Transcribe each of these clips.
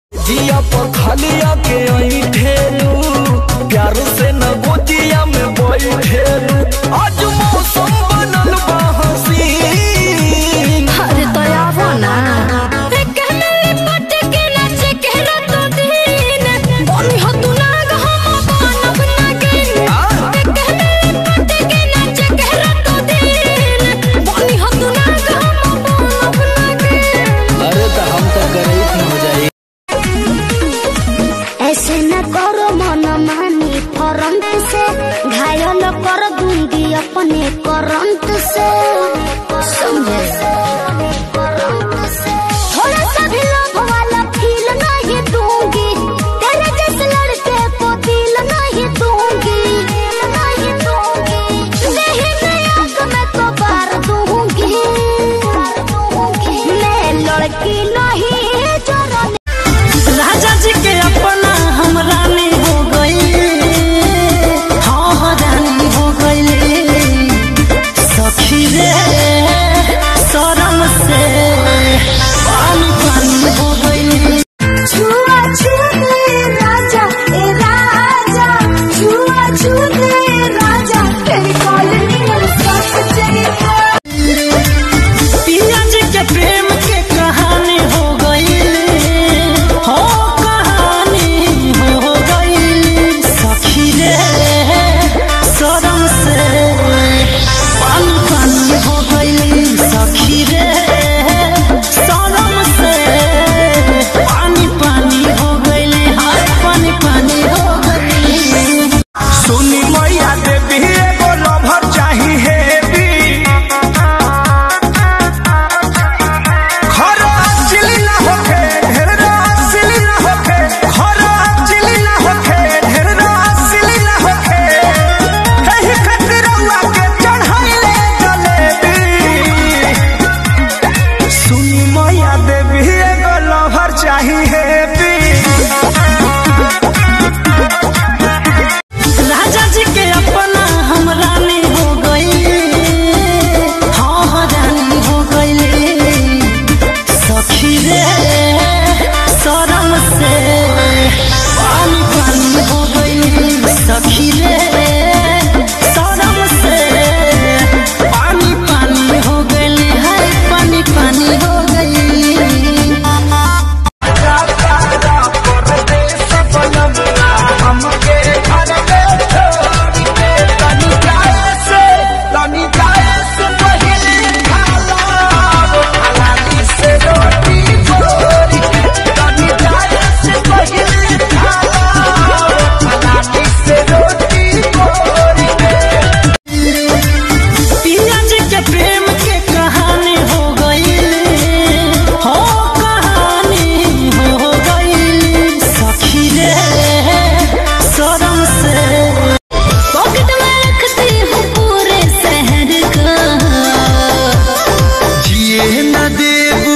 जिया पर खलिया के ठेलू प्यार से न गोतिया में बैठेलू आज मौसम बनल बा हसीन अरे तो आवो ना कहने पट के नाच के रात दिन बोली हो तू ना हम बनब ना गिन कहने पट के नाच के रात दिन बोली हो तू ना हम बनब ना गिन अरे तो हम तो गरीब हो जाए ऐसे न करो मन मानी फरंट से घायल कर दूंगी अपने करंट से समझे थोड़ा सा भी लोभ वाला फील नहीं दूंगी तेरे जैसे लड़के को दिल नहीं दूंगी नहीं दूंगी नहीं मैं आंख में तो बार दूंगी मैं लड़की नहीं जरा राजा जी के अपना हम रानी हो गई हाँ हाँ रानी हो गई सखी रे शरम से पानी पानी हो गई छुआ छूते राजा ए राजा छुआ छूते राजा तेरी कॉलोनी में सब जगह पिया जी के प्रेम के कहानी हो गई हो कहानी हो गई सखी रे शरम से पानी पानी हो गई सखी रे शरम से पानी पानी हो गई हाय पानी पानी हो गई सुनी मैया देवी एगो लभर चाही हेवी खरा चिली ना होखे ढेरा सिली ना होखे खरा चिली ना होखे ढेरा सिली ना होखे एही खातिर रउआ के चढ़ाइले जलेबी सुनी मैया देवी एगो लभर चाही हेवी राजा जी के अपना हम रानी हो गई हाँ हाँ रानी हो गई सखी रे शरम से पानी पानी हो गई सखी रे शरम से पानी पानी हो गई है पानी पानी हो गई पिया जी के प्रेम के कहानी हो गई हो कहानी हो गई सखी रे शरम से पॉकेट में रखती हूँ पूरे शहर का जिए न देबू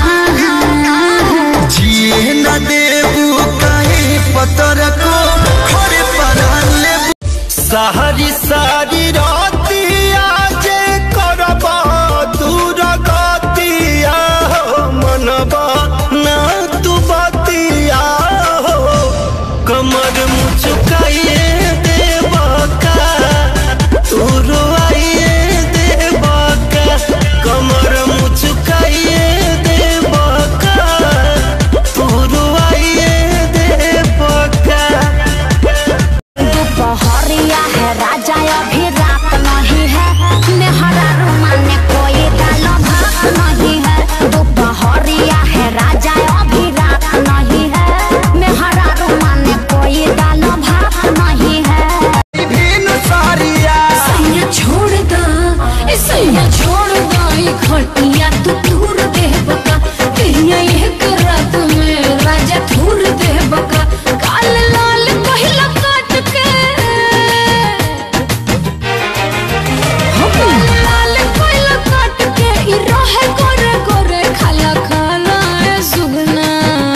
जिए न देबू काहे पतर को खड़े परान लेबू सारी सारी रातिया जे करबा दूर गतिया हो मनबा ना तू बतिया हो कमर मुचुकाइए देबा का तू रोआइए देबा का कमर मुचुकाइए देबा का तू रोआइए देबा का दोपहरिया है राजा अभी रात नहीं है मेहरा रुमाने कोई दाल भात नहीं है दोपहरिया है राजा अभी रात नहीं है मेहरा रुमाने कोई दाल भात नहीं है विभिन्न सारिया सैया छोड़ दो ए सैया छोड़ दो ये खटिया तू दूर दे बका कहिया एक रात में राजा दूर दे बका काल लाल पहिला काट के हो काल लाल पहिला काट के ई रहे गोरे गोरे खाला खाला ए सुगना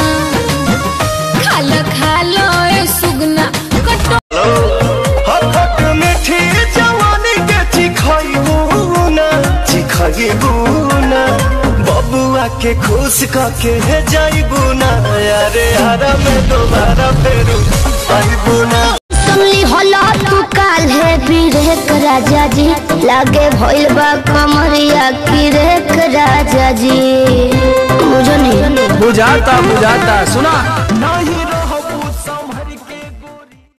खाला खाला ए सुगना कटो हथक मीठी जवानी के चिखैबू ना चिखैबू ना बबुआ के खुश कके जाइबू ना अरे हरा में दोबारा फेरू आईबो ना सुनली होला तू काल है बिरेक राजा जी लागे भइल बा कमरिया किरेक राजा जी बुझनी बुझाता बुझाता सुना